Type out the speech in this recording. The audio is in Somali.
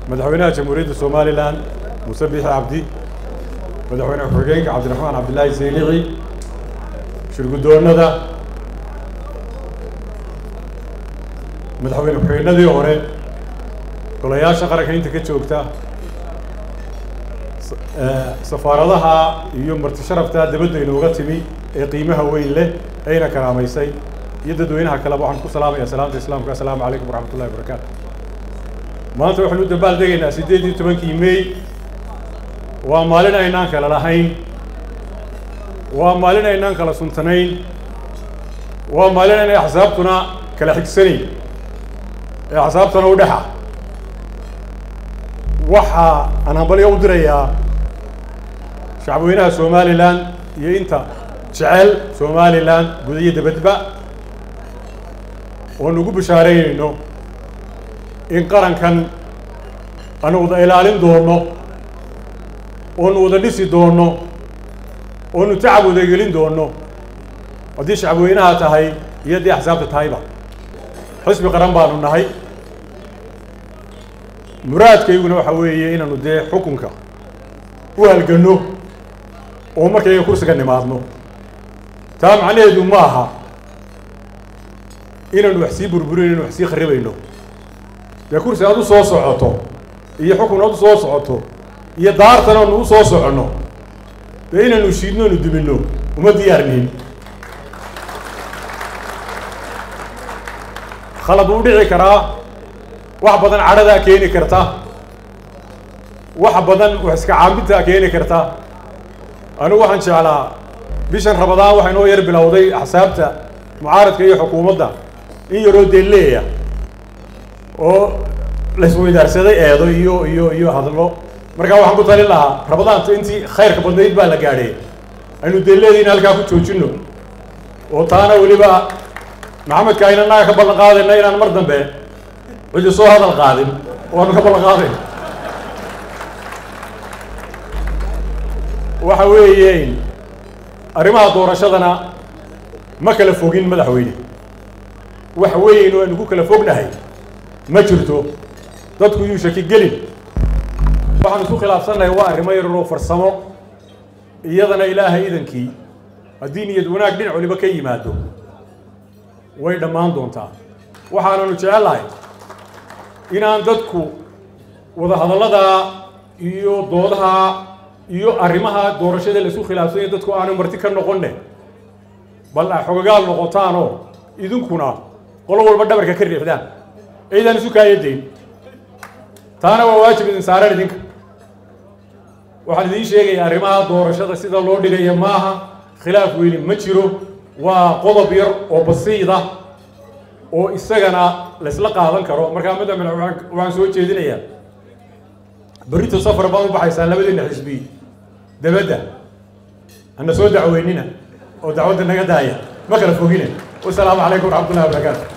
madaxweynaha jamhuuriyadda somalilan muuse biixi cabdi madaxweyne ku-xigeenka cabdiraxmaan cabdilaahi saynici shirguddoonnada madaxweyne ku-xigeenadii hore golayaasha qaranka inta ka joogta safaaradaha iyo marti sharafta dabadda inooga timi ee qiimaha weyn leh ayna karaamaysay iyo dadweynaha kaleba waxaan ku salaamaya salaamta islaamka assalaamu calaykum waraxmat ullahi wabarakaatu maanta waxaynu u dambaal degaynaa siddeed iyo tobankii mey waa maalin aynaan kala lahayn waa maalin aynaan kala suntanayn waa maalin aynay axsaabtuna kala xigsanayn ee axsaabtana u dhexa waxa aan hambalyo u dirayaa shacabweynaha somalilan iyo inta jecel somalilan guda iyo dabadba oon ugu bishaaraynayno in qarankan aanu wada ilaalin doono oonu wada dhisi doono oonu tacab wada gelin doono haddii shacabweynaha tahay iyo haddii axsaabta tahayba xisbi qaran baanu nahay muraadkayguna waxa weeye inaanu dee xukunka u halganno oo markayga kursiga nimaadno taa macnaheedu ma aha inaanu wax sii burburin inu wax sii kharibayno dee kursi aad u soo socoto iyo xukun aad u soo socoto iyo daartan aanu u soo soconno dee inaanu shiidno anu duminno uma diyaarnihin khalad uu dhici karaa wax badan cadhadaa keeni karta wax badan wax iska caambintaa keeni karta anigu waxaan jeclaa bishan rabadaan waxay noo yar bilowday axsaabta mucaaradka iyo xukuumadda in yaroo deelleeya oo laisweydaarsaday eedo iyo iyo iyo hadlo markaa waxaan ku talin lahaa rabadaanta intii khayrka badnayd baa la gaadhay aynu deelleediina halkaa ku joojinno oo taana weliba maxamedka ayna naga ka ballan qaadayna inaan mar dambe cidi soo hadal qaadin waanu ka ballan qaadayn waxa weeye arrimaha doorashadana ma kala fogin madaxweyne wax weyn oo aynu ku kala fognahay ma jirto dadku yuu shaki gelin waxaan isku khilaafsannahay waa arrimo yararoo farsamo iyadana ilaahay idankii haddii niyad wanaag dhinac waliba ka yimaado way dhammaan doontaa waxaananu jecellahay inaan dadku wadahadalladaa iyo doodaha iyo arrimaha doorashada la isku khilaafsanya dadku aanu marti ka noqonne bal a xogagaal noqotaanoo idinkuna qolo walba dhabarka ka riixdaan ciidaan isu kaayadayn taana waa waajib idin saareen idinka waxaan idiin sheegaya arrimaha doorashada sida loo dhigaya maaha khilaaf weyni ma jiro waa qodob yar oo basiida oo isagana laysla qaadan karo markaa madaxweyne waxaan soo jeedinayaa berrito safar baan u baxaysaan labadiina xisbi dabadda hana soo dacweynina oo dacwadda naga daaya ma kala fogine wasalaamu calaykum waraxmat ullahi wabarakaatu